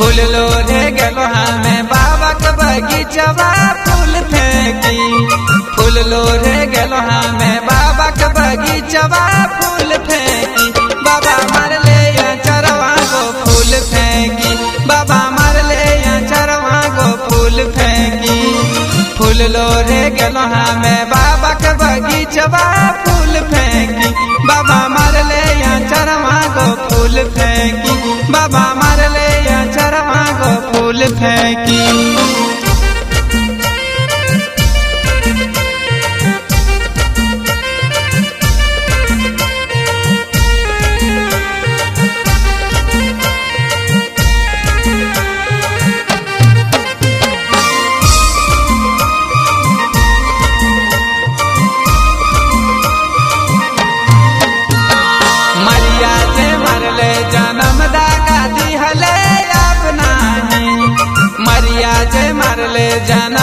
फूल लोरे गेलो हमें बाबा के बगीचवा फूल फेंकी फूल लोरे गेलो हमें बाबा के बगीचवा फूल फेंकी बाबा मार ले चरवा गो फूल फेंकी बाबा मार ले चरवा गो फूल फेंकी फूल लोरे गेलो हमें बाबा के बगीचवा फूल फेंकी बाबा मार ले चरवा गो फूल फेंकी बाबा मार ले चरवा गो फूल फेंकी मरिया से मरले जन्म दागा दिहले अपना ही मरिया से मरले जन्म